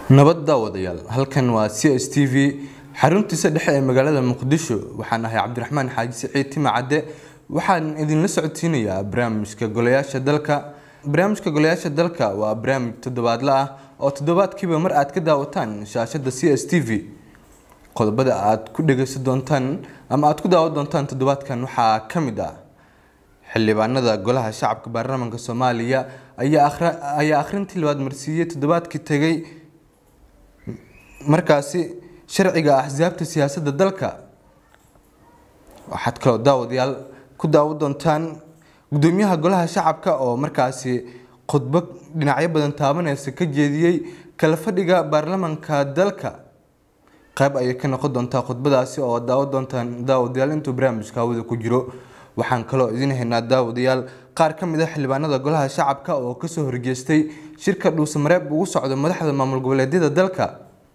nabad daawadayaal halkan waa c s t v xaruntiisa dhexe ee magaalada muqdisho waxaan ahay cabdiraxmaan xaaji siciid tima cadde waxaan idinla socodsiinayaa barnaamijka golayaasha dalka barnaamijka golayaasha dalka waa barnaamij toddobaadle ah oo toddobaadkiiba mar aad ka daawataan shaashada c s t v qodobada aad ku dhegeysan doontaan ama aad ku daawan doontaan toddobaadkan waxaa ka mid ah xildhibaanada golaha shacabka baarlamaanka soomaaliya ayaa akhrintii labaad marsiiyey toddobaadkii tegay markaasi sharciga axsaabta siyaasadda dalka waxaad kaloo daawadayaal ku daawan doontaan gudoomiyaha golaha shacabka oo markaasi khudbo dhinacyo badan taabaneysa ka jeediyey kala fadhiga baarlamaanka dalka qayb ayay ka noqon doontaa khudbadaasi oo daawan doontaan daawadayaal intuu barnaamijka hawada ku jiro waxaan kaloo idin haynaa daawadayaal qaar ka mid a xildhibaanada golaha shacabka oo kasoo horgeestay shirka dhuusamareeb ugu socdo madaxda maamul goboleedyada dalka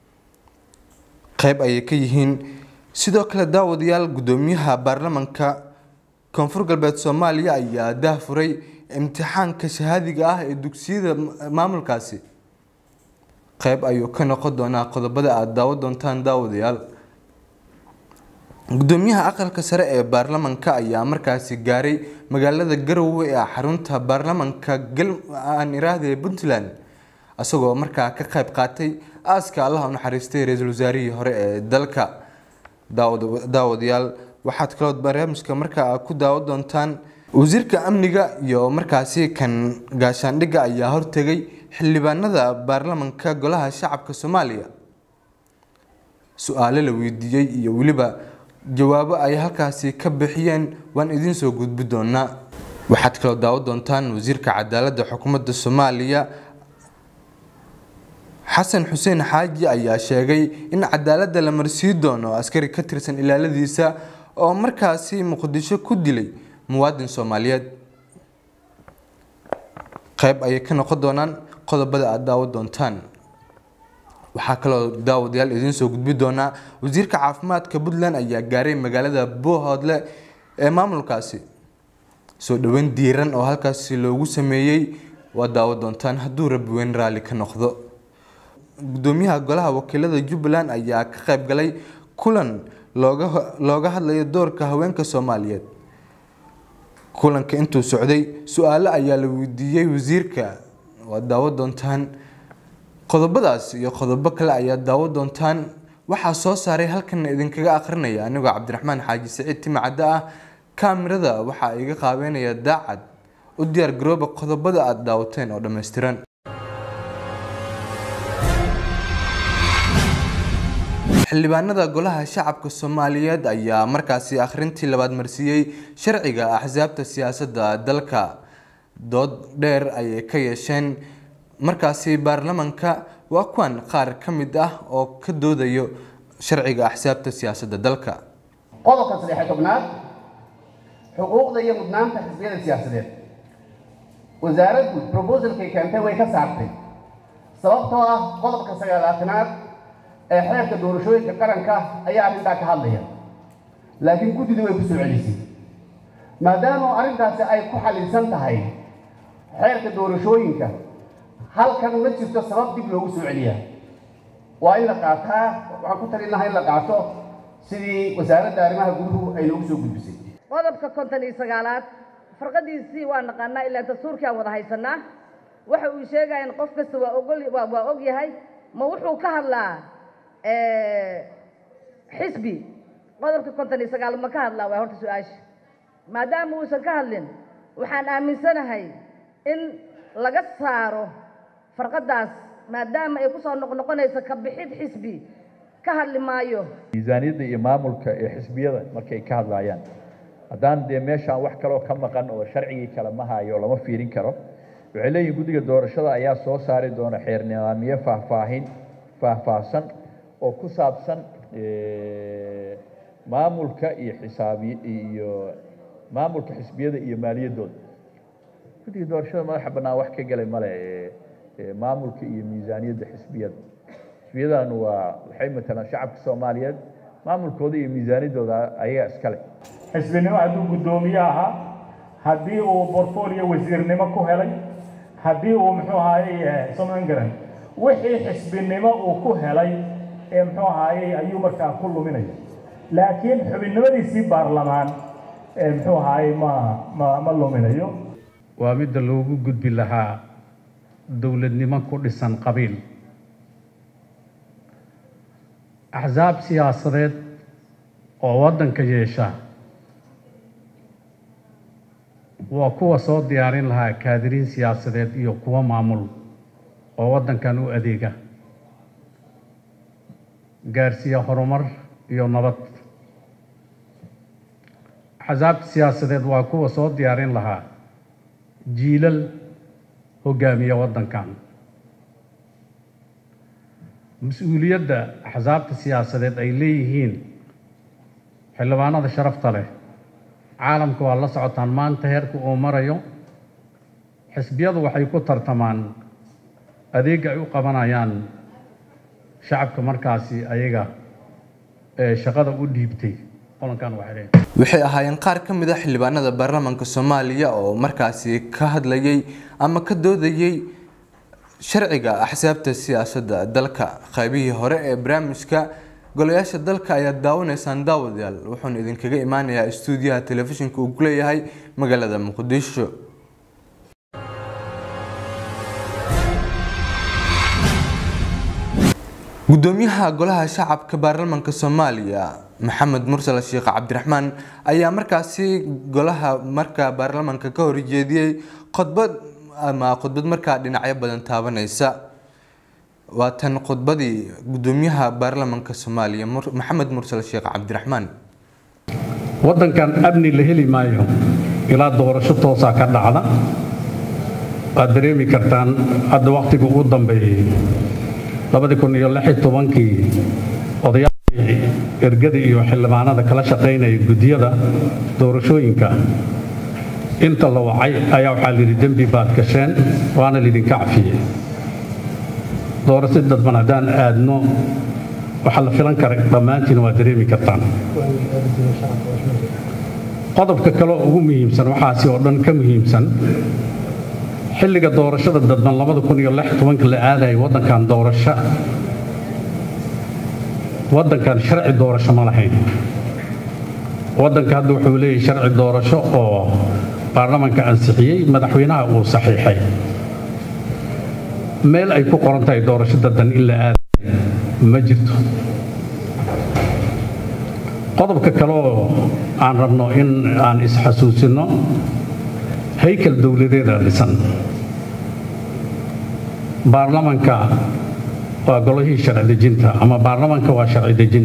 qayb ayay ka yihiin sidoo kale daawadayaal gudoomiyaha baarlamaanka koonfur galbeed soomaaliya ayaa daahfuray imtixaanka shahaadiga ah ee dugsiyada maamulkaasi qayb ayuu ka noqon doonaa qodobada aada daawan doontaan daawadayaal gudoomiyaha aqalka sare ee baarlamaanka ayaa markaasi gaaray magaalada garowe ee xarunta baarlamaanka aan iraahda puntland isagoo markaa ka qayb qaatay aaska allaha u naxariistay ra-iisul wasaarihii hore ee dalka daawadayaal waxaad kaloo barnaamijka markaa ku daawan doontaan wasiirka amniga iyo markaasi kan gaashaandhigga ayaa hortegay xildhibaanada baarlamaanka golaha shacabka soomaaliya su-aalo la weydiiyey iyo weliba jawaabo ay halkaasi ka bixiyeen waan idiin soo gudbi doonaa waxaad kaloo daawan doontaan wasiirka cadaaladda xukuumadda soomaaliya xasan xuseen xaaji ayaa sheegay in cadaaladda la marsii doono askari ka tirsan ilaaladiisa oo markaasi muqdisho ku dilay muwaadin soomaaliyeed qayb ayay ka noqon doonaan qodobada aada daawan doontaan waxaa kaloo daawadayaal idiin soo gudbi doonaa wasiirka caafimaadka puntland ayaa gaaray magaalada boohoodle ee maamulkaasi soo dhoweyn diiran oo halkaasi loogu sameeyey waa daawan doontaan hadduu rabbi weyn raalli ka noqdo gudoomiyaha golaha wakiilada jubbaland ayaa ka qayb galay kulan looga looga hadlayo doorka haweenka soomaaliyeed kulanka intuu socday su-aalo ayaa la weydiiyey wasiirka waa daawan doontaan qodobadaas iyo qodobo kale ayaa daawan doontaan waxaa soo saaray halkan idinkaga akhrinaya anigoo cabdiraxmaan xaaji siciid timacadde ah kaamirada waxaa iga qaabeynaya daacad u diyaar garooba qodobada aada daawateen oo dhammaystiran xildhibaanada golaha shacabka soomaaliyeed ayaa markaasi akhrintii labaad marsiiyey sharciga axsaabta siyaasadda dalka dood dheer ayay ka yeesheen markaasi baarlamaanka waa kuwan qaar ka mid ah oo ka doodayo sharciga axsaabta siyaasadda dalka qodobka saddex tobnaad xuquuqda iyo mudnaanta xisbiyada siyaasadeed wasaaraddu brobosalkay keentay way ka saartay sababtoo ah qodobka sagaalaatanaad ee xeerka doorashooyinka qaranka ayaa arrintaa ka hadlaya laakiin guddidu way ku soo celisay maadaama arrintaasi ay ku xaliilsan tahay xeerka doorashooyinka halkan ma jirto sabab dib loogu soo celiyaa waa in la qaataa waxaan ku talin lahaa in la qaato sidii wasaaradda arrimaha guduhu ay noogu soo gudbisay qodobka konton iyo sagaalaad farqadiisii waa naqaanaa ilaa dastuurkii aan wada haysanaa waxa uu sheegaya in qof kasta waa ogol waa og yahay ma wuxuu ka hadlaa xisbi qodobka konton iyo sagaal ma ka hadlaa waa horta su-aasha maadaama uusan ka hadlin waxaan aaminsanahay in laga saaro farqadaas maadaama ay kusoo noqnoqonayso ka bixid xisbi ka hadli maayo miisaaniyadda iyo maamulka ee xisbiyada markay ka hadlaayaan haddaan dee meeshaan wax kaloo ka maqan oo sharcigii kale ma hayo lama fiirin karo waxay leeyihin guddiga doorashada ayaa soo saari doona xeer nidaamiye faahfaahin faahfaahsan oo ku saabsan maamulka iyo xisaabi iyo maamulka xisbiyada iyo maaliyaddooda guddiga doorashada madaxa bannaan wax ka gelay male maamulka iyo miisaaniyadda xisbiyada xisbiyadan waa waxay matalaan shacabka soomaaliyeed maamulkooda iyo miisaaniyaddooda ayaga iskale xisbinimo hadduu guddoomiye ahaa haddii uu portfolio wasiirnimo ku helay haddii uu muxuu ahaayey soman garan wixii xisbinimo uu ku helay ee muxuu ahaayey ayuu markaa ku luminaya laakiin xubinnimadiisii baarlamaan ee muxuu ahaayey ma ma ma luminayo waa midda loogu gudbi lahaa dowladnimo ku dhisan qabiil axsaab siyaasadeed oo waddanka yeesha waa kuwa soo diyaarin lahaa kaadiriin siyaasadeed iyo kuwo maamul oo waddankan u adeega gaarsiiya horumar iyo nabad axsaabta siyaasadeed waa kuwa soo diyaarin lahaa jiilal hogaamiya waddankan mas-uuliyadda axsaabta siyaasadeed ay leeyihiin xildhibaanada sharafta leh caalamka waa la socotaan maanta heerka uu marayo xisbiyadu waxay ku tartamaan adeega ay u qabanayaan shacabka markaasi ayaga ee shaqada u dhiibtay qolankan waxay leeyihin waxay ahaayeen qaar ka mid a xildhibaanada baarlamaanka soomaaliya oo markaasi ka hadlayay ama ka doodayay sharciga axsaabta siyaasadda dalka qaybihii hore ee barnaamijka golayaasha dalka ayaad daawanaysaan daawadayaal wuxuuna idinkaga imaanayaa istuudiyaha telefishinka uu ku leeyahay magaalada muqdisho gudoomiyaha golaha shacabka baarlamaanka soomaaliya maxamed mursal sheekh cabdiraxmaan ayaa markaasi golaha marka baarlamaanka ka horjeediyey khudbad ama khudbad markaa dhinacyo badan taabanaysa waa tan khudbadii gudoomiyaha baarlamaanka soomaaliya maxamed mursal sheekh cabdiraxmaan waddankan amni la heli maayo ilaa doorasho toosaa ka dhacda waad dareemi kartaan hadda wakhtiga ugu dambeeyey labadii kun iyo lix iyo tobankii odayaashii ergada iyo xildhibaanada kala shaqaynaya guddiyada doorashooyinka inta la wacay ayaa waxaa layidhi dembi baad gasheen waana laydinka cafiyey doorasho dadban haddaan aadno waxaa la filan kara dhammaantiin waa dareemi kartaan qodobka kale oo ugu muhiimsan waxaasi oo dhan ka muhiimsan xilliga doorashada dadban labada kun iyo lix tobanka la aadayay waddankan doorasho waddankan sharci doorasho ma lahayn waddanka hadda wuxuu leeyahay sharci doorasho oo baarlamaanka ansixiyey madaxweynaha uu saxiixay meel ay ku qoran tahay doorasho dadban in la aadayo ma jirto qodobka kale oo aan rabno in aan isxasuusinno haykal dowladeeda dhisan baarlamanka waa golihii sharci dejinta ama baarlamanka waa sharci dejin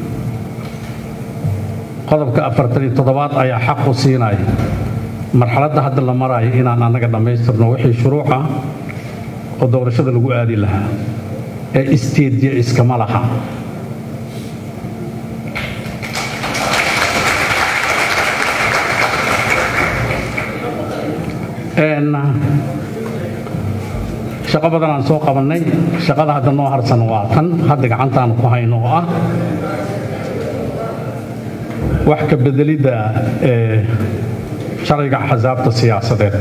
qodobka afartan iyo toddobaad ayaa xaq u siinaya marxaladda hadda la maraayo inaan annaga dhammaystirno wixii shuruuc ah oo doorashada lagu aadi lahaa ee isteedya iskama laha shaqo badan aan soo qabannay shaqada hadda noo harsan waa tan hadda gacantaan ku hayno oo ah wax ka bedelidda ee sharciga axsaabta siyaasadeed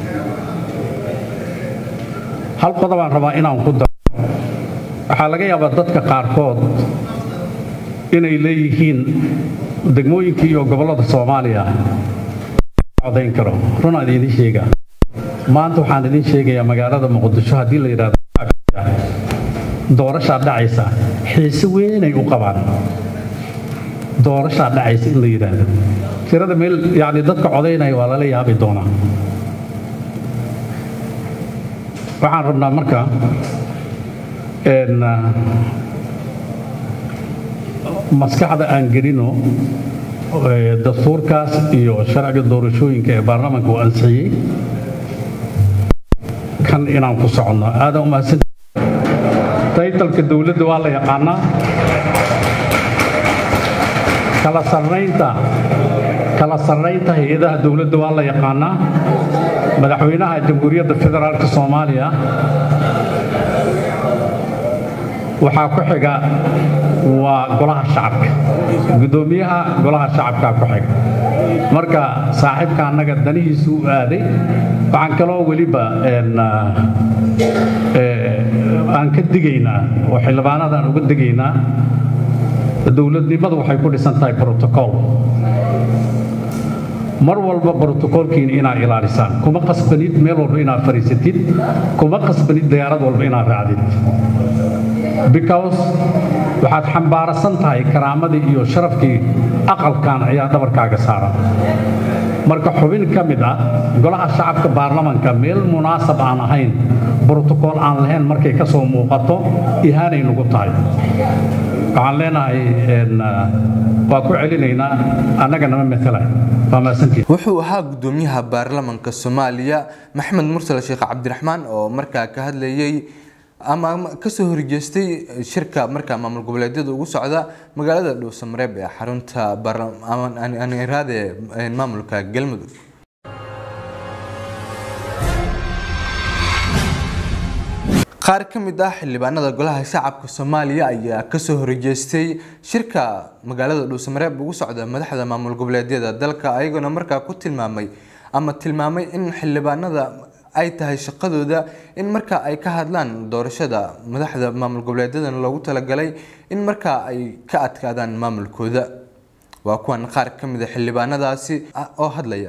hal qodobaan rabaa inaan ku daro waxaa laga yaabaa dadka qaarkood inay leeyihiin degmooyinka iyo gobollada soomaaliya codayn karo runaan idiin sheegaa maanta waxaan idin sheegayaa magaalada muqdisho haddii la yidhahdo doorashaa dhacaysa xiise weynay u qabaan doorashaa dhacaysa in la yidhaahdo tirada meel yacni dadka codaynaya waa lala yaabi doonaa waxaan rabnaa marka maskaxda aan gelino dastuurkaas iyo sharciga doorashooyinka ee baarlamaanka uu ansixiyey kan inaan ku soconno aadan umahadsan taytalka dowladda waa la yaqaanaa kala sarraynta kala sarraynta hay-adaha dowladda waa la yaqaanaa madaxweynaha jamhuuriyadda federaalka soomaaliya waxaa ku xiga waa golaha shacabka guddoomiyaha golaha shacabkaa ku xiga marka saaxiibka annaga danihiisu u aaday waxaan kaloo weliba aan ka digaynaa oo xildhibaanada aan uga digaynaa dowladnimadu waxay ku dhisan tahay brotocool mar walba brotocoolkiina inaad ilaalisaan kuma qasbanid meel walba inaad fadhiisatid kuma qasbanid diyaarad walba inaad raacdid because waxaad xambaarasan tahay karaamadii iyo sharafkii aqalkan ayaa dhabarkaaga saaran marka xubin ka mid ah golaha shacabka baarlamanka meel munaasab aan ahayn brotocool aan lahayn markay ka soo muuqato ihaanay nagu tahay waxaan leenahay waa ku celinaynaa annaga nama matalay waa maasantiid wuxuu ahaa gudoomiyaha baarlamanka soomaaliya maxamed mursal sheekh cabdiraxmaan oo markaa ka hadlayay ama kasoo horjeestay shirka markaa maamul goboleedyada ugu socda magaalada dhuusamareeb ee xarunta iraade maamulka galmudug qaar ka mid ah xildhibaanada golaha shacabka soomaaliya ayaa kasoo horjeestay shirka magaalada dhuusamareeb ugu socda madaxda maamul goboleedyada dalka ayagoona markaa ku tilmaamay ama tilmaamay in xildhibaanada ay tahay shaqadooda in markaa ay ka hadlaan doorashada madaxda maamul goboleedyadan loogu talagalay in markaa ay ka adkaadaan maamulkooda waa kuwan qaar ka mid a xildhibaanadaasi oo hadlaya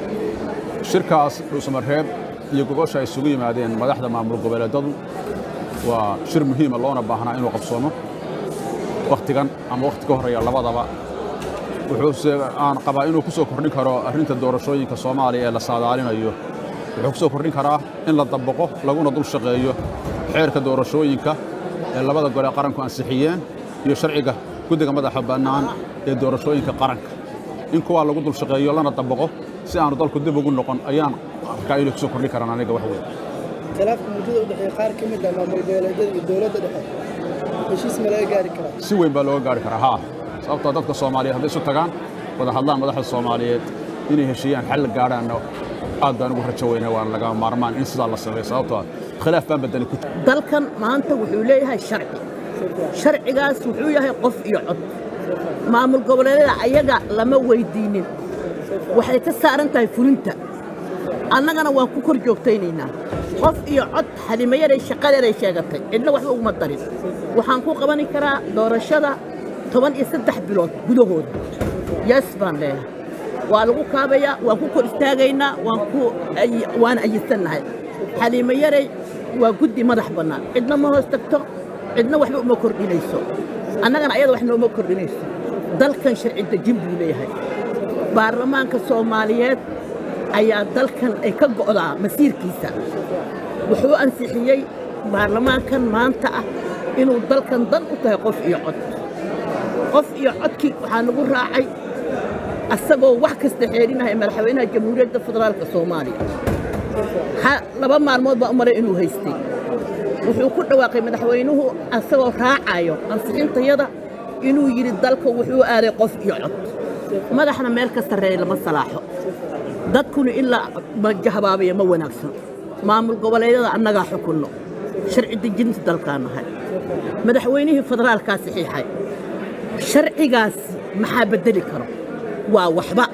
shirkaas dhuusamareeb iyo gogosha ay isugu yimaadeen madaxda maamul goboleedadu waa shir muhiima loona baahnaa inuu qabsoomo wakhtigan ama wakhti ka horreeya labadaba wuxuuse aan qabaa inuu ku soo kordhin karo arrinta doorashooyinka soomaaliya ee la saadaalinayo wuxuu ku soo kordhin karaa in la dabaqo laguna dul shaqeeyo xeerka doorashooyinka ee labada gole qaranku ansixiyeen iyo sharciga guddiga madaxa bannaan ee doorashooyinka qaranka in kuwaa lagu dul shaqeeyo lana dabaqo si aanu dalku dib ugu noqon ayaan arkaa inay ku soo kordhin karaan aniga wax weyn khilaafka muddada u dhexeeya qaar ka mid ah maamul goboleedyada iyo dowladda dhexe heshiis ma laga gaari karaa si weyn baa looga gaari karaa haa sababtoo dadka soomaaliyeed hadday isu tagaan wada hadlaan madaxda soomaaliyeed inay heshiiyaan xal gaadhaanna aad baan ugu rajo weynaa waan laga maarmaan in sidaa la sameeyo sababtoo ah khilaaf baan badani ku dalkan maanta wuxuu leeyahay sharci sharcigaas wuxuu yahay qof iyo cod maamul goboleedyada ayaga lama weydiinin waxay ka saaran tahay fulinta annagana waan ku kor joogtaynaynaa qof iyo cod xalimayaday shaqadeeday sheegatay cidna waxba uguma darin waxaan ku qabani karaa doorashada toban iyo saddex bilood gudahooda yes baan leeyahay waa lagu kaabayaa waan ku kor istaagaynaa waan ayisannahay xaliimayaray waa guddi madax bannaan cidna ma hoos tagto cidna waxba uma kordhinayso annagana ayada wax nooma kordhinayso dalkan sharci dejin buu leeyahay baarlamaanka soomaaliyeed ayaa dalkan ay ka go'daa masiirkiisa wuxuu ansixiyey baarlamaankan maanta ah inuu dalkan dan u tahay qof iyo cod qof iyo codkii waxaa nagu raacay asagoo wax kasta xeerinahay madaxweynaha jamhuuriyadda federaalka soomaaliya laba maalmood baa u maray inuu haystay wuxuu ku dhawaaqay madaxweynuhu asagoo raacayo ansixintayada inuu yidhi dalka wuxuu aaday qof iyo cod madaxna meel ka sarreeya lama salaaxo dadkuna ilaa majahabaabaya ma wanaagsan maamul goboleedyada annagaa xukunno sharci dejinta dalkaa nahay madaxweynihii federaalkaa saxiixay sharcigaas maxaa beddeli karo waa waxba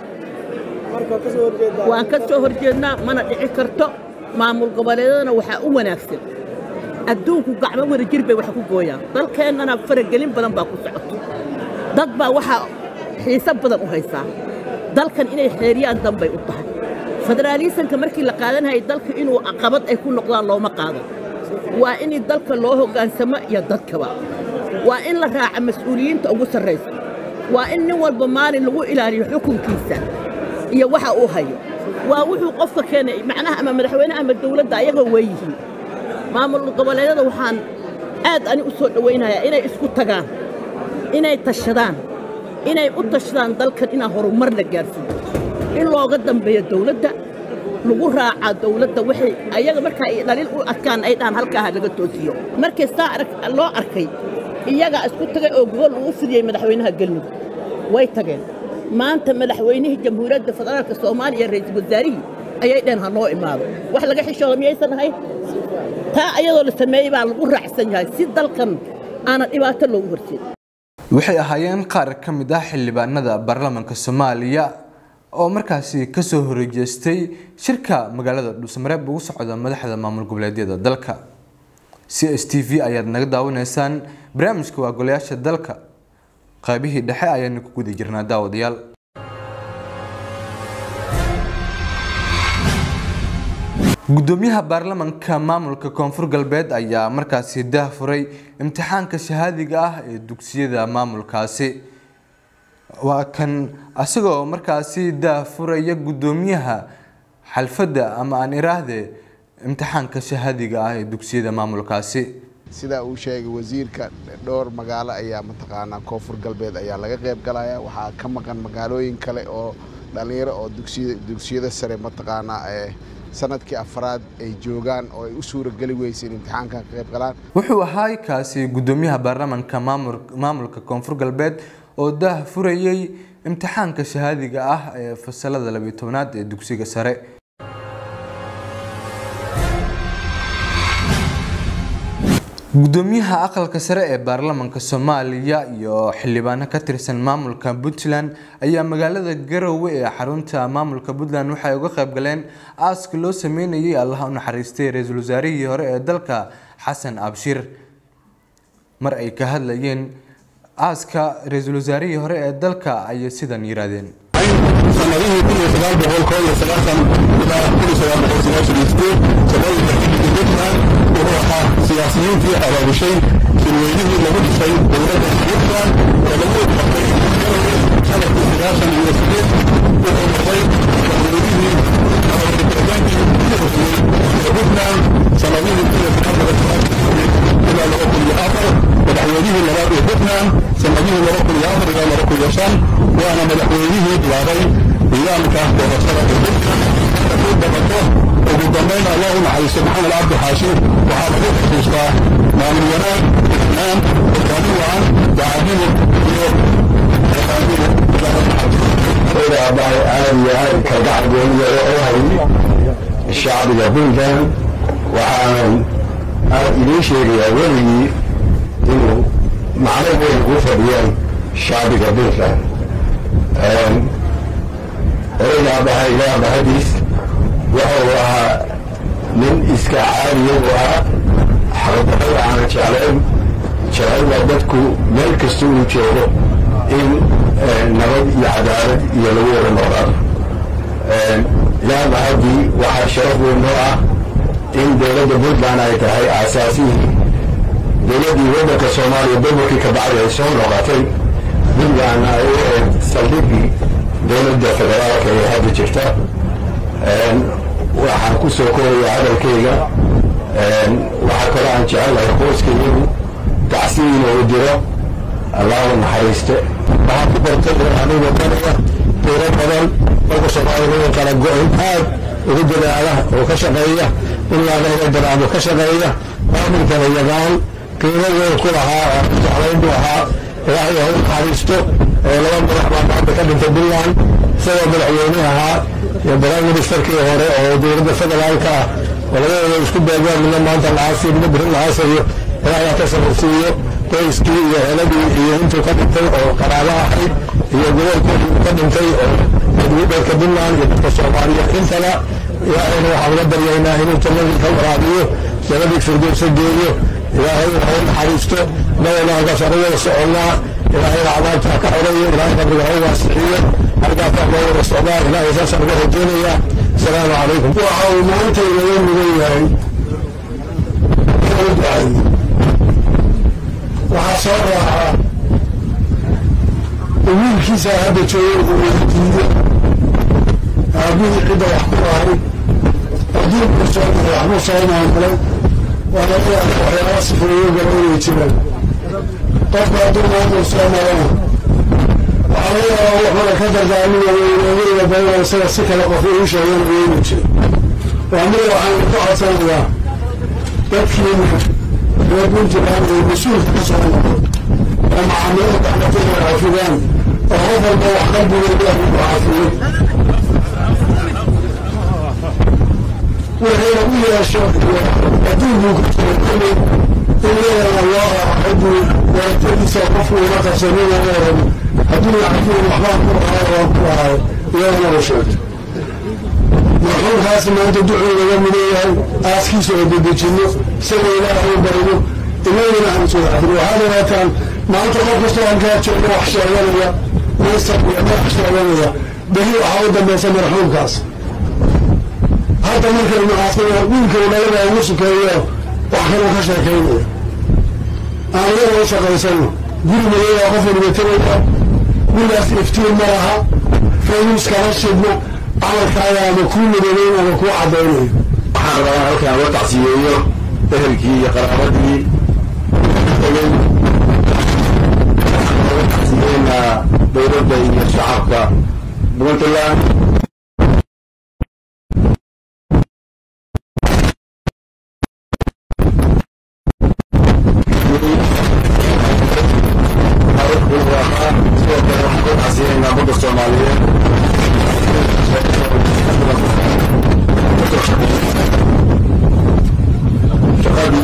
waan ka soo horjeednaa mana dhici karto maamul goboleedyadana waxaa u wanaagsan adduunku gacmo wada jir bay wax ku gooyaan dalkeennana faragelin badan baa ku socoto dad baa waxaa xiise badan u haysaa dalkan inay xeeriyaan danbay u tahay federaalisanka markii la qaadanayay dalka inuu caqabad ay ku noqdaan looma qaado waa in dalka loo hoggaansamo iyo dadkaba waa in la raaca mas-uuliyiinta ugu sarraysa waa in nin walba maalin lagu ilaaliyo xukunkiisa iyo waxa uu hayo waa wuxuu qofka keenay macnaha ama madaxweyne ama dawladda ayaga weeyihiin maamul goboleedyada waxaan aad ani u soo dhowaynayaa inay isku tagaan inay tashadaan inay u tashadaan dalkan inaan horumar la gaarsiiyo in looga dambeeyo dawladda lagu raacaa dawladda waxay ayaga markaa ay dhaliil u arkaan ay dhahan halkaaha laga toosiyo markii saa loo arkay iyagaa isku tagay oo gobol uu fidiyey madaxweynaha galmudug way tageen maanta madaxweynihii jamhuuriyadda federaalka soomaaliya ra'iisul wasaarihii ayay dheen ha noo imaado wax laga xishooda miyaysan ahayn taa ayadoo la sameeyey baa lagu raacsan yahay si dalkan aanan dhibaato loogu horjeed waxay ahaayeen qaar ka mid ah xildhibaanada baarlamaanka soomaaliya oo markaasi kasoo horjeestay shirka magaalada dhuusamareeb ugu socda madaxda maamul goboleedyada dalka c s t v ayaad naga daawanaysaan barnaamijka waa golayaasha dalka qaybihii dhexe ayaanu ku guda jirnaa daawadayaal gudoomiyaha baarlamanka maamulka koonfur galbeed ayaa markaasi daah furay imtixaanka shahaadiga ah ee dugsiyada maamulkaasi waa kan asagoo markaasi daah furaya gudoomiyaha xalfadda ama aan iraahde imtixaanka shahaadiga ah ee dugsiyada maamulkaasi sidaa uu sheegay wasiirka dhowr magaalo ayaa mataqaanaa koonfur galbeed ayaa laga qayb galaya waxaa ka maqan magaalooyin kale oo dhallinyaro oo dugsiyada sare mataqaanaa sanadkii afraad ay joogaan oo ay u suurageli weysa in imtixaankan ka qayb galaan wuxuu ahaa kaasi gudoomiyaha baarlamanka maamulka koonfur galbeed oo daah furayay imtixaanka shahaadiga ah ee fasalada labiyo tobnaad ee dugsiga sare gudoomiyaha aqalka sare ee baarlamanka soomaaliya iyo xildhibaano ka tirsan maamulka puntland ayaa magaalada garowe ee xarunta maamulka puntland waxay uga qayb galeen aaska loo sameynayay allaha u naxariistay ra-iisul wasaarihii hore ee dalka xasan abshir mar ay ka hadlayeen aaska ra-iisul wasaarihii hore ee dalka ayay sidan yiraahdeen sanadihii kun iyo sagaal boqol koo iyo sagaashan ilaa kun iyo sagaal boqol sagaashan iyo sideed shaqooyinka xiddiga puntland wuxuu ahaa siyaasiyiintii abaabushay shirweynihii lagu dhisay dowladda puntland oo lagu qabtay garowe sanadkii sagaashan iyo sideed wuxuu noqday madaxweynihii madaxweynihii ugu horreeyey ee puntland sanadihii kun iyo sagaal boqol sagaashan iyo sideed ilaa laba kun iyo afar madaxweynihii labaad ee puntland sanadihii laba kun iyo afar ilaa laba kun iyo shan waana madaxweynihii bilaabay nidaamka doorashada ee puntland hadduu dhabato ugu dambayn allah u naxariisto maxamed cabdi xaashi waxaa lagu xusuustaa maamul wanaag isnaan hogaamin wacan daacadnimo iyo hogaamin aabbahay aad iyo aad kalgacal gooniya oo hay shacbiga puntland waxaanan aad idiin sheegayaa weligii inuu macno weyn ugu fadhiyaan shacbiga puntland odayga aabbahay ilaa aabahadiis wuxuu ahaa nin iska caadiya u ahaa xaqdarada aanan jeclayn jecelna dadku meel kasta uu joogo in nabad iyo cadaalad iyo lagu wada noolaado ilaa mahadii waxaa sharaf weyn noo ah in dowladda puntland ay tahay aasaasihii dowladdii waddanka soomaaliya gobolkii ka bacdi ay soo noqotay puntlandna ay u ahayd saldhiggii dowladda federaalka ee hadda jirta waxaan ku soo kooraya hadalkayga waxaa kaloo aan jecelahay qoyskayadu tacsi inuu diro allahu naxariiste waxaan ku bartay anigu wadanaya tiro badan dalka soomaaliya kala go-in aad ugu dadaala oo ka shaqeeya in laanaga daraamo ka shaqeeya maamulkana yaqaan qiimadooda ku lahaa oo jeclayn buu ahaa ilaahay ha u naxariisto laba madax baa maanta ka dhintay puntland isagoo madaxweyne ahaa iyo prime ministerkii hore oo dowladda federaalka ah oo labadooda isku beegaan midna maanta lacaasiyo midna beri lacaasayo ilaahay ha ka safarsiiyo qoyskii iyo heladii iyo intuu ka dhintay oo qaraabo ahayd iyo gobolkoodii ka dhintay oo dadka puntland iyo dadka soomaaliya intaba ilaahayna waxaan uga baryaynaa inuu jannadii ka waraabiyo jannadii firdowsa geeyo ilaahay ha u naxariisto nabana halkaas anu wada soconnaa ilaahayna cadaabta ka xoreeyo ilaahay qabriga ha u waasiciyo halkaasa loo wada socdaa ilaahay saasaan uga rajaynayaa asalaamu calaykum waxa uu maanta inaga mudan yahay inuu ducayo waxaa soo raaca wiilkiisa hadda jooga uu weydiiyo aabihii cidda wax ku lahay adduunku soo maray waxbuu soo maamulay waa laga yaaba waxyaaba sifeeyo gala inay jiraan qofka hadduu maamul soo marana waxaa laga yaabaa wuxuuna ka dardaarmina weynaagayga badan isaga si kale qof uu sheegana weynu jiro waa mida waxaan ka codsanayaa dadkiina reer puntland ay mas-uulka ka soo noqdo oo macaamilada gacmatooda xafidaan oo qof walba wax qalbigooda lagu xafiyo waxayna u yeesho adduunkuu ku jiro kolley in iyadana loo raacadii waratadiisa qofku una qabsanina oran hadduu lacagtii waxbaan ku lahaay waan ku lahaay iyadana u sheegto marxuumkaasi maanta ducuu naga mudan yahay aaskiisa oo dedejinno isaga ilaahay u barino inaguna aan soo xadin waxaad ogaataan maanta qof kastoo halkaa jooga wax sheeganaya maysar iyo wax sheeganaya beri waxaa u dambaysa marxuumkaas hadda markaynu aasnaa wiilkay dhalada ugu sukeeyo wax kaloo ka sheekaynaya aan iyaga u shaqaysano guri madoobaa qof waliba tegaya gurigaas iftiin ma laha faynuus kala shidno camalkaaga ama kuu madoobeyn ama kuu cadaynayo waxaan rabaa halkaan loo tacsiyeeyo ehelkii iyo qaraabadii tegey waxaan looga tacsiyeynaa dowladda iyo shacabka puntland sidoo kale waxaan ku tacsiyeynaa badda soomaaliyeed shaqadii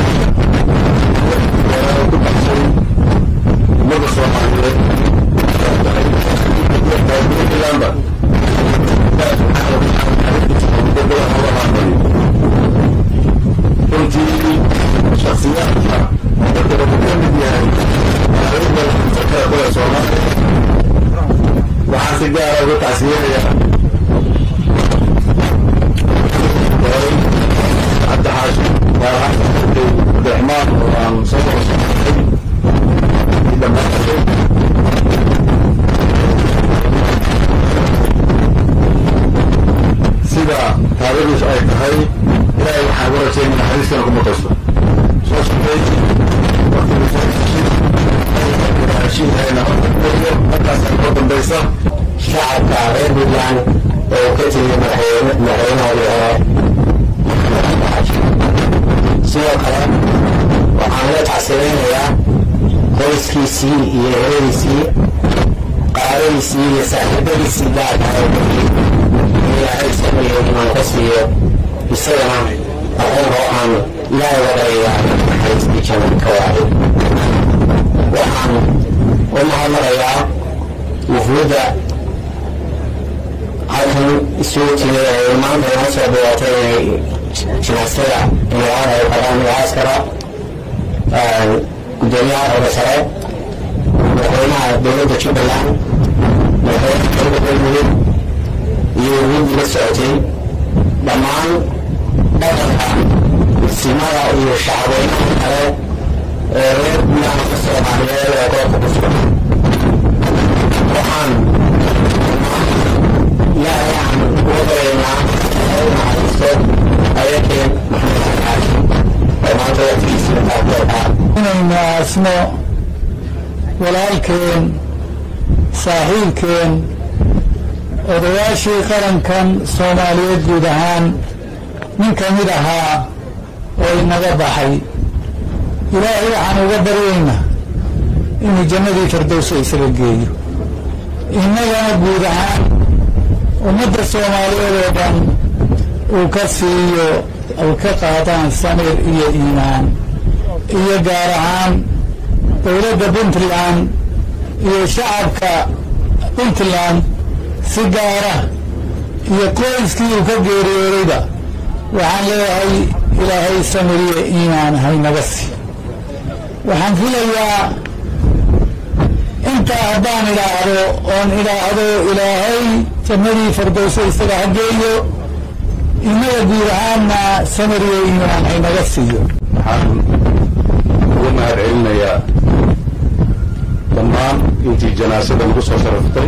ku baxshay ummadda soomaaliyeed puntlandba runtii shaksiyaadka dadka wuxuu ka mid yahay kale kule soomaaliya waxaan si gaara uga tacsiyeenayaa cabdi xaashi gaar ahaan abdiraxmaan oo aan soo qorsoonay dhammaantood sida taariikhdiisu ay tahay ilaahay waxaan uga rajaynaya naxariistana kuma qaysto soo shaqeey waqtigu soo heshiihayna markaas ay koo dambaysa shacabka reer puntland oo ka timi madaxweynahoodii hore sidoo kale waxaan la tacsiraynayaa qoyskiisii iyo eradiisii qaaradiisii iyo saaxiibadiisii gaarka oo bixiyey ilaahay sameeyo inaan ka siiyo isagana aqoonka waxaan ilaahay uga dhagayaa naxariistii janna ka waaday waxaan u mahadnaqayaa wufuudda halkan isugu timid ee maanta inoo soo bilootay inay jinaasada imraan ay qabaan mucaaskara gudoomiyaha oga sare madaxweynaha dowladda jubbaland madaxweynaha dowladda galmudug iyo wufuuddii la socotay dhammaan dhaqanka simada iyo shacabweynaha kale ee reer gudaha soomaaliyeed ee goobka ku sugan waxaan ilaahay aan uga baryaynaa u naxariisto ayakeen maxamed alxaaji oo maanta waqtigiisii taagtooda inaynu aasno walaalkeen saaxiibkeen odayaashii qarankan soomaaliyeed guud ahaan nin ka mid ahaa oo inaga baxay ilaahay waxaan uga baryaynaa inuu jannadii firdowsa isaga geeyo innagana guud ahaan ummadda soomaaliyeed oo dhan uu ka siiyo ay ka qaadaan samir iyo iimaan iyo gaar ahaan dowladda puntland iyo shacabka puntland si gaara iyo qoyskii uu ka geeriyoodayba waxaan leeyahay ilaahay samir iyo iimaan haynaga sii waxaan filayaa intaa haddaan idhaahdo oon idhaahdo ilaahay jannadii firdowso isaga hageeyo innaga guud ahaanna samir iyo iimaan haynaga siiyo waxaan ugu mahad celinayaa dhammaan intii janaasada lagu soo sharaftay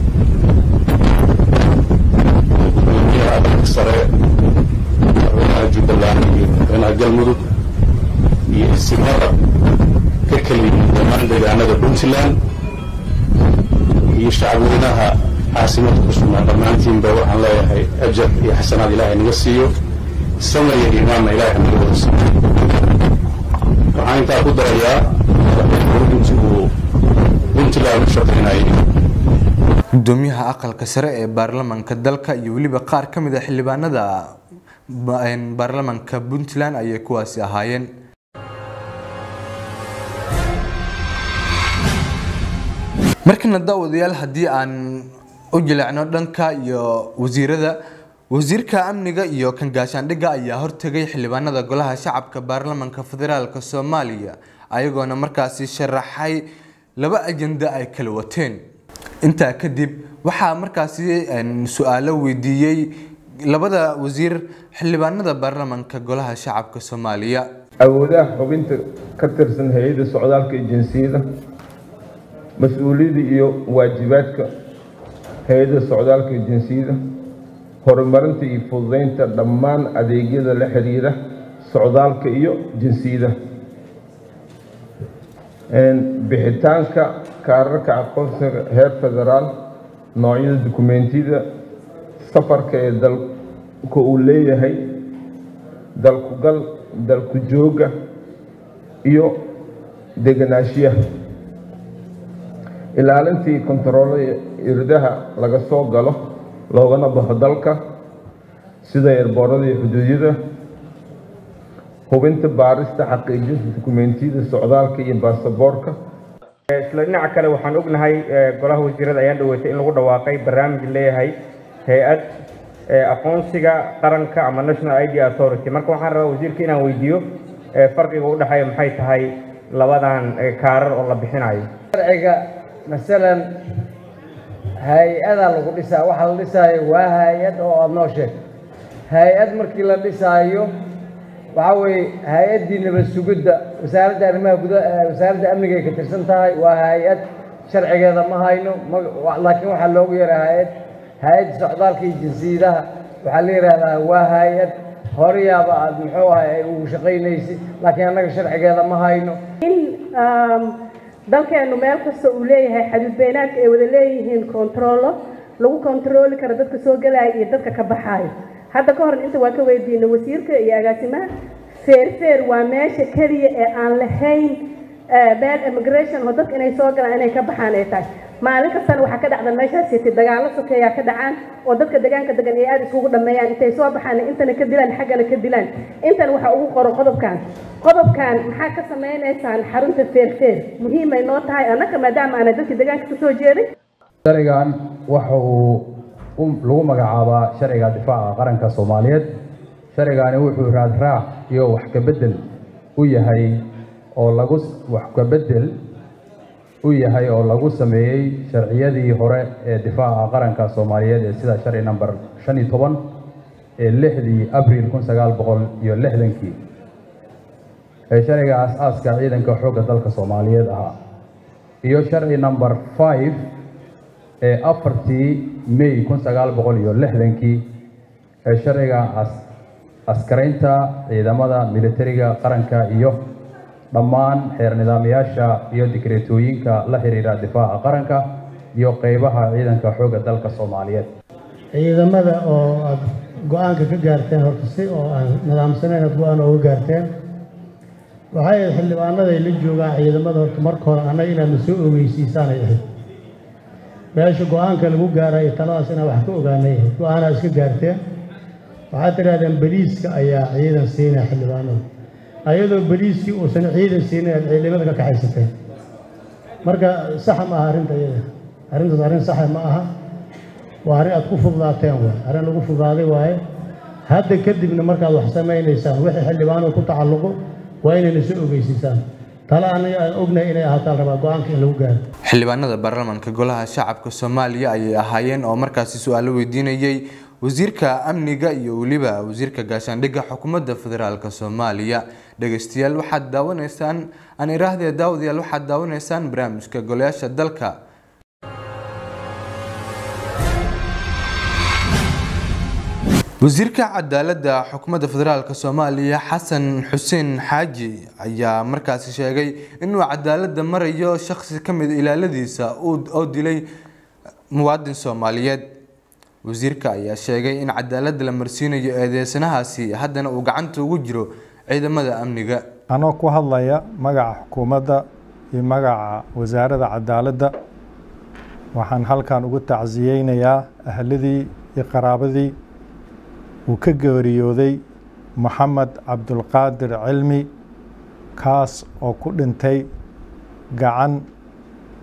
gudoomiyaha adanka sare madaxweynaha jubbaland iyo madaxweynaha galmudug iyo isimada ka kala yimid dhammaan deegaanada puntland iyo shacabweynaha caasimada ku sugnaa dhammaantiinba waxaan leeyahay ajar iyo xasanaad ilaahay naga siiyo samir iyo iimaanna ilaahay naga wada siiyo waxaan intaa ku darayaa intii uu puntland u shaqaynayay gudoomiyaha aqalka sare ee baarlamaanka dalka iyo weliba qaar ka mid a xildhibaanada baarlamaanka puntland ayay kuwaasi ahaayeen markana daawadayaal haddii aan u jileecno dhanka iyo wasiirada wasiirka amniga iyo kan gaashaandhigga ayaa hortegay xildhibaanada golaha shacabka baarlamaanka federaalk soomaaliya ayagoona markaasi sharaxay laba ajenda ay kala wateen intaa kadib waxaa markaasi su-aalo weydiiyey labada wasiir xildhibaanada baarlamaanka golaha shacabka soomaaliya awoodaha xubinta ka tirsan hay-adda socdaalka ejinsiyada mas-uuliyadda iyo waajibaadka hay-adda socdaalka ejinsiyada horumarinta iyo fududeynta dhammaan adeegyada la xiriira socdaalka iyo jinsiyada bixitaanka kaararka aqoonsiga heer federaal noocyada dukumeentiyada safarka ee dalka uu leeyahay dalkugal dalku jooga iyo deganaanshiyaha ilaalintii kontaroolada irdaha laga soo galo loogana baxo dalka sida eerboorada iyo xuduudyada hubinta baarista xaqiijinta dukumeentiyada socdaalka iyo baasaboorka isla dhinaca kale waxaan ognahay golaha wasiirada ayaan dhaweetay in lagu dhawaaqay barnaamij leeyahay hay-ad aqoonsiga qaranka ama national id authority marka waxaan rabaa wasiirka inaan weydiiyo farqiga u dhexeeya maxay tahay labadan kaarar oo la bixinayo sharciga masalan hay-ada lagu dhisaa waxa la dhisaayo waa hay-ad oo aada noo sheeg hay-ad markii la dhisaayo waxaa weeye hay-addii nabad sugidda wasaaradda arrimaha guda wasaaradda amniga ay ka tirsan tahay waa hay-ad sharcigeeda ma hayno laakiin waxaa loogu yaraa hay-ad hay-adda socdaalka iyo jinsiyadaha waxaa la yidhaahdaa waa hay-ad horeyaaba aada muxuu ahay ay ugu shaqaynaysid laakiin annaga sharcigeeda ma hayno in dalkeennu meel kasta uu leeyahay xaduud beynaadka ay wada leeyihiin kontarollo lagu kontarooli karo dadka soo gelaya iyo dadka ka baxaayo hadda ka hor inta waa ka weydiinay wasiirka iyo agaasimaha feerfeer waa meesha keliya ee aan lahayn meel immigration oo dadka inay soo galaan inay ka baxaan ay tahay maalin kastana waxaa ka dhacda meeshaas siti dagaallo sokeeyaa ka dhacaan oo dadka deegaanka degan ay aada iskugu dhameeyaan intay soo baxaan intana ka dilaan xaggana ka dilaan intan waxaa ugu qoro qodobkan qodobkan maxaa ka sameynaysaan xarunta feerfeer muhiimay noo tahay annaka maadaama aana dadka deegaanka kasoo jeeday sharcigan waxa uu lagu magacaabaa sharciga difaaca qaranka soomaaliyeed sharcigani wuxuu raadraac iyo wax kabedel u yahay oo lagu wax kabedel u yahay oo lagu sameeyey sharciyadii hore ee difaaca qaranka soomaaliyeed ee sida sharci number shan iyo toban ee lixdii abriil kun sagaal boqol iyo lixdankii ee sharciga aas-aaska ciidanka xoogga dalka soomaaliyeed ahaa iyo sharci number five ee afartii may kun sagaal boqol iyo lixdankii ee sharciga askaraynta ciidamada militariga qaranka iyo dhammaan xeer nidaamyaasha iyo dikreetooyinka la xiriira difaaca qaranka iyo qeybaha ciidanka xoogga dalka soomaaliyeed ciidamada oo aada go-aanka ka gaarteen horta si oo aan nidaamsanayn aad go-aan ooga gaarteen waxay ahayd xildhibaanaday la joogaan ciidamada horta marka hore annaga inaadna soo ogeysiisaanay ahayd meesha go-aanka lagu gaarayo taladaas inaan wax ka ogaanay ahayd go-aanaa iska gaarteen waxaad tidhahdeen beliiska ayaa ciidan siinaya xildhibaanada ayadoo beliiskii uusan ciidan siinin aad ciidamada ka kaxaysateen marka saxa ma aha arrinta iyada arrintaas arrin saxa ma aha waa arrin aad ku fududaateen waay arrin lagu fududaaday waaye hadda kadibna markaad wax samaynaysaan wixii xildhibaanada ku tacalluqo waa inayna soo ogeysiisaan tale aniga aan ognahay inay ahaataan rabaa go-aanka in lagu gaaro xildhibaanada baarlamaanka golaha shacabka soomaaliya ayay ahaayeen oo markaasi su-aalo weydiinayay wasiirka amniga iyo weliba wasiirka gaashaandhigga xukuumadda federaalk soomaaliya dhegeystayaal waxaad daawanaysaan aan iraahdee daawadayaal waxaad daawanaysaan barnaamijka golayaasha dalka wasiirka cadaaladda xukuumadda federaalk soomaaliya xasan xuseen xaaji ayaa markaasi sheegay inuu cadaaladda marayo shakhsi ka mid ilaaladiisa oo dilay muwaadin soomaaliyeed wasiirka ayaa sheegay in cadaaladda la marsiinayo eedeysanahaasi haddana uu gacanta ugu jiro ciidamada amniga anoo ku hadlaya magaca xukuumadda iyo magaca wasaaradda cadaaladda waxaan halkan ugu tacsiyeynayaa ahladii iyo qaraabadii uu ka geeriyooday moxamed cabdulqaadir cilmi kaas oo ku dhintay gacan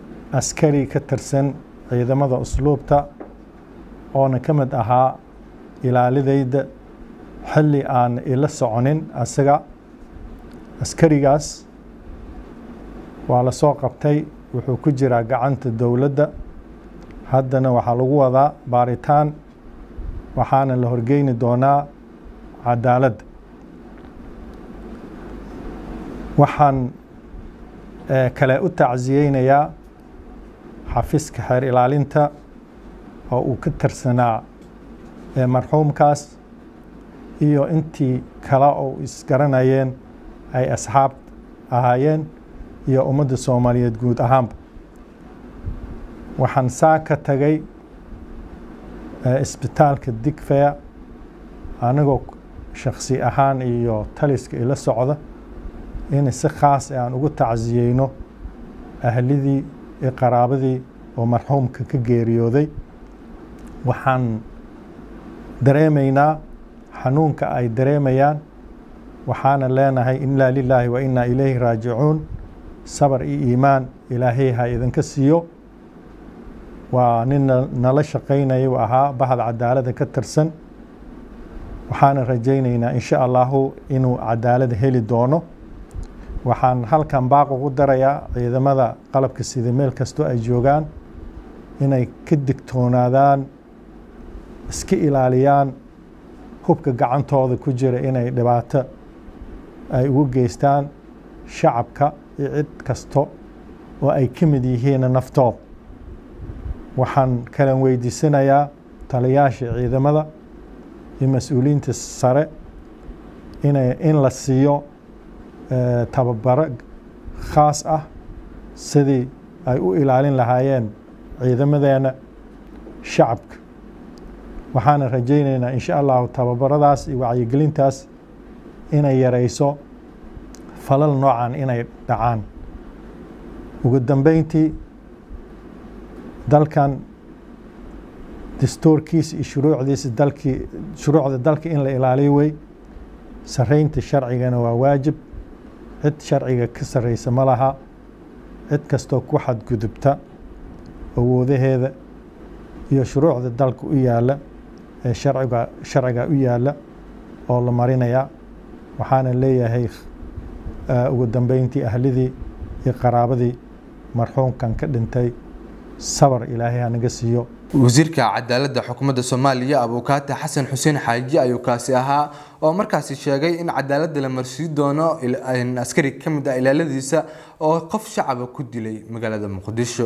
askari ka tirsan ciidamada usluubta oona ka mid ahaa ilaalidayda xilli aan ila soconin asaga askarigaas waa la soo qabtay wuxuu ku jiraa gacanta dowladda haddana waxaa lagu wadaa baaritaan waxaana la horgeyni doonaa cadaaladda waxaan kale u tacsiyeynayaa xafiiska xeer ilaalinta oo uu ka tirsanaa marxuumkaas iyo intii kale oo isgaranayeen ay asxaab ahaayeen iyo ummadda soomaaliyeed guud ahaanba waxaan saa ka tagay isbitaalka digfeya anigoo shaksi ahaan iyo taliska ila socda in si khaas aan ugu tacsiyeyno ahlidii iyo qaraabadii oo marxuumka ka geeriyooday waxaan dareemaynaa xanuunka ay dareemayaan waxaana leenahay inaa lilaahi wa inaa ilayhi raajicuun sabar iyo iimaan ilaahay ha idinka siiyo waa nin nala shaqaynaya u ahaa bahda cadaalada ka tirsan waxaana rajaynaynaa insha allahu inuu cadaalad heli doono waxaan halkan baaq ugu darayaa ciidamada qalabka sida meel kastoo ay joogaan inay ka digtoonaadaan iska ilaaliyaan hubka gacantooda ku jira inay dhibaato ay ugu geystaan shacabka iyo cid kasto oo ay ka mid yihiin naftooda waxaan kalan weydiisanayaa taliyaasha ciidamada iyo mas-uuliyiinta sare inay in la siiyo tababaro khaas ah sidii ay u ilaalin lahaayeen ciidamadeena shacabka waxaana rajaynaynaa insha allahu tababaradaas iyo wacyigelintaas inay yareyso falal noocan inay dhacaan ugu dambeyntii dalkan dastuurkiisa iyo shuruucdiisa dalkii shuruucda dalka in la ilaaliyo wey sareynta sharcigana waa waajib cid sharciga ka sarreysa ma laha cid kastoo ku xadgudubta awoodaheeda iyo shuruucda dalka u yaalla ee sharciga sharciga u yaalla oo la marinayaa waxaana leeyahay ugu dambeyntii ahlidii iyo qaraabadii marxuumkan ka dhintay sabar ilaahay hanaga siiyo wasiirka cadaaladda xukuumadda soomaaliya abuukaate xasan xuseen xaaji ayuu kaasi ahaa oo markaasi sheegay in cadaaladda la marsiin doono askari ka mid ah ilaaladiisa oo qof shacaba ku dilay magaalada muqdisho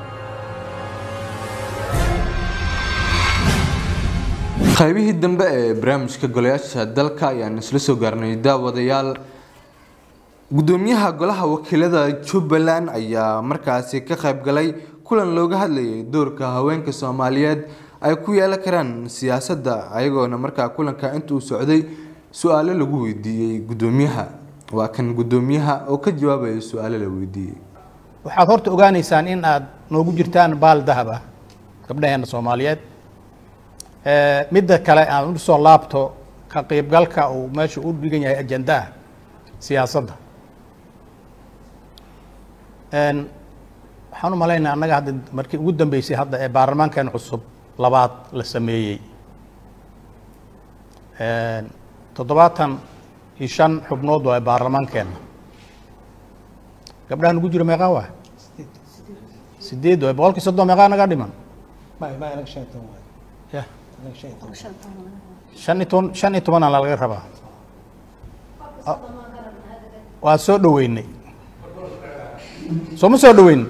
qaybihii dambe ee barnaamijka golayaasha dalka ayaan isla soo gaarnay daawadayaal gudoomiyaha golaha wakiilada jubbaland ayaa markaasi ka qayb galay kulan looga hadlayay doorka haweenka soomaaliyeed ay ku yeelan karaan siyaasadda ayagoona markaa kulanka intuu socday su-aalo lagu weydiiyey gudoomiyaha waa kan gudoomiyaha oo ka jawaabaya su-aalo la weydiiyey waxaad horta ogaanaysaan in aad noogu jirtaan baal dahab ah gabdhaheena soomaaliyeed midda kale aan u soo laabto ka qaybgalka uu meesha u dhigan yahay ajandaha siyaasadda waxaan u malaynaa annaga hadda markii ugu dambeysay hadda ee baarlamaankan cusub labaad la sameeyey toddobaatan iyo shan xubnood waa baarlamaankeenna gabdhaha nugu jiro meeqaa waa sideed waay boqolkii soddon meeqaa naga dhiman ya shan iyo toban shan iyo tobanaa laga rabaa waa soo dhoweynay soo ma soo dhoweyn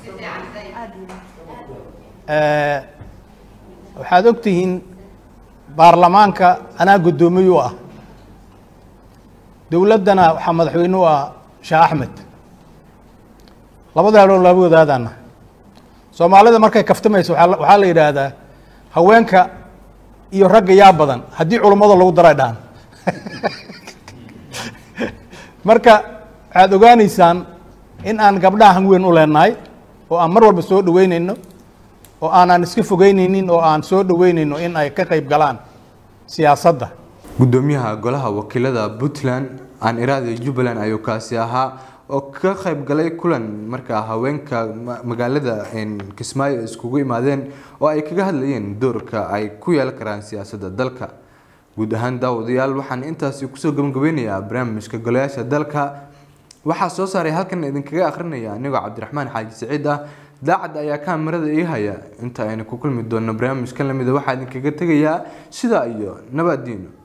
waxaad og tihiin baarlamaanka anaa guddoomiye u ah dowladdana waxaa madaxweyne u ah sheekh axmed labada hadhow laba wadaadaana soomaalida markay kaftamayso waxaa waxaa la yidhaahdaa haweenka iyo ragga yaa badan haddii culummada lagu daray dhaan marka waxaad ogaanaysaan in aan gabdhaha hanweyn u leenahay oo aan mar walba soo dhoweynayno oo aanaan iska fogeynaynin oo aan soo dhoweynayno in ay ka qayb galaan siyaasadda gudoomiyaha golaha wakiilada puntland aan iraada jubbaland ayuu kaasi ahaa oo ka qayb galay kulan markaa haweenka ma- magaalada een, kismaayo ay iskugu imaadeen oo ay kaga hadlayeen doorka ay ku yeelan karaan siyaasadda dalka guud ahaan daawadayaal waxaan intaasi kusoo gabagabeynayaa barnaamijka golayaasha dalka waxaa soo saaray halkan idinkaga akhrinaya anigoo cabdiraxmaan xaaji siciid ah daacad ayaa kaamirada ii haya inta aynu ku kulmi doonno barnaamijkan lamida waxaa idinkaga tegayaa sidaa iyo nabadiino